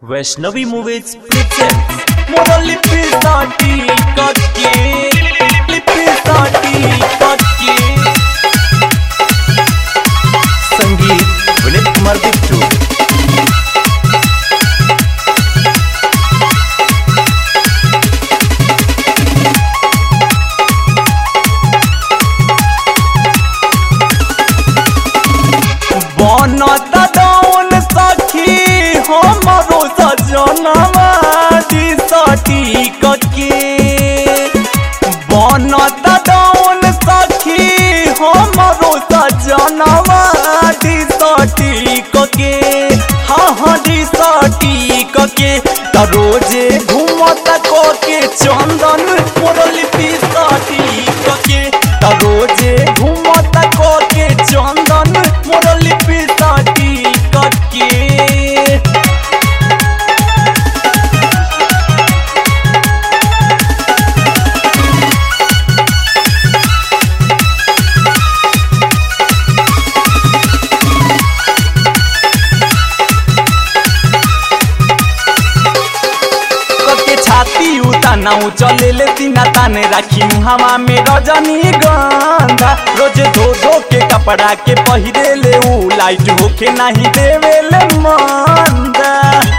Vaishnavi movies present मोर लिपीसाठी कटके लिपीसाठी कटके संगीत विनीत कुमार बिट्टू बनत दौन सखी हमरो सजनवा दिसटी कके बनत दौन सखी हमरो सजनवा दिसटी कके हाँ हाँ दिसटी कके त रोजे घूमत कोके चंदन मोरली पिसटी कके त रोजे घूमत कोके चंदन मोरली पिसटी कके के छाती उताना चले ले सीना ताने राखी हवा में रजनी गंधा रोज धो धो के कपड़ा के पहिरे ले ऊ लाइट होके नहीं देवे ले मंदा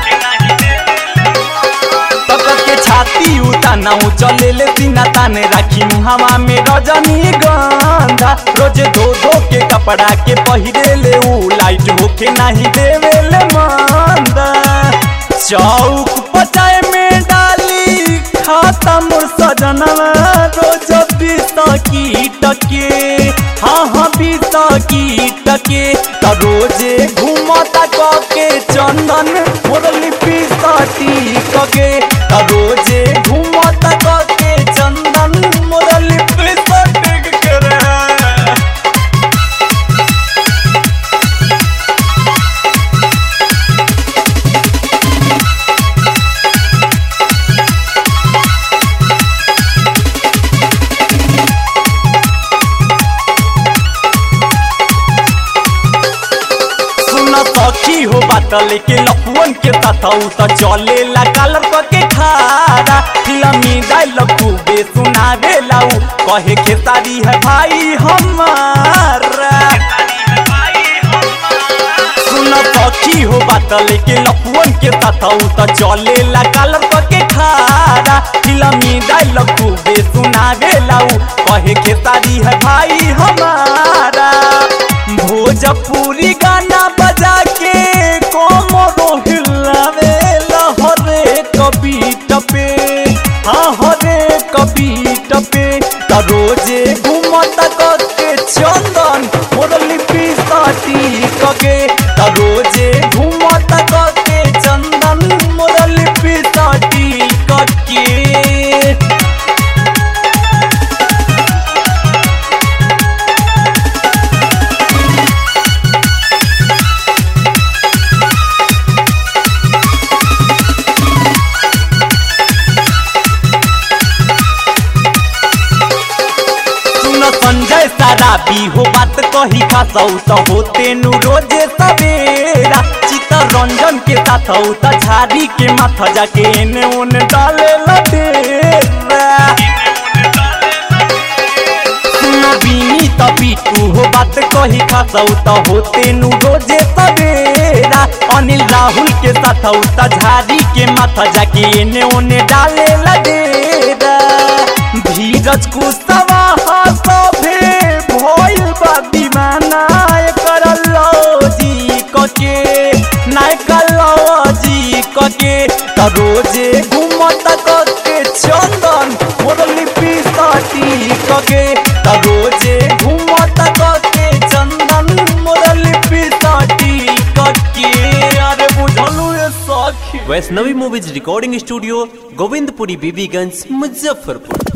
तब के छाती उताना चले ले सीना ताने राखी हवा में रजनी गंधा रोज धो धो के कपड़ा के पहिरे ले ऊ लाइट होके नहीं देवे ले मंदा चौक पचाए में डाली खाता मोर सजनवा रोज बीस की टके हाँ हाँ बीस की टके त रोजे घूमता कके चंदन मोर लिपि सटी कके त रोजे घूमता कके चंदन मोर लिपि सटी करे सुन सखी हो बात लेके लपुअन के साथ त चले ला कालर क के खारा फिल्मी डायलॉग खूबे सुनावे लाऊ कहे खेसारी है भाई हमारा सुन सखी हो बात लेके लपुअन के साथ त चले ला कालर क के खारा फिल्मी डायलॉग खूबे सुनावे लाऊ कहे खेसारी है भाई हमारा भोजपुरी गाना बजा के कोमरो हिलावे लहरे कभी टपे हाँ हरे कभी टपे त रोजे घूमत कके चंदन मोर लिपि साटी कके त रोजे घूमत कके चंदन मोर लिपि साटी कके सुन संजय साराबी हो बात कही खासौ त होते नु रोजे सवेरा चित्तरंजन के साथ त झाड़ी के माथा जाके एने ओने डाले लडेरा सुन बीनी त बीटू हो बात कही खासौ त होते नु रोजे सवेरा अनिल राहुल के साथ त झाड़ी के माथा जाके एने ओने डाले लडेरा धीरज कुशवाहा सभे भइल बा दीवाना एकर लौजी कके नायकर लौजी कके त रोजे घूमत कके चंदन मोर लिपि साटी कके त रोजे घूमत कके चंदन मोर लिपि साटी कके अरे बुझलू ये सखी Vaishnavi movies recording studio Govindpuri Bibiganj Muzaffarpur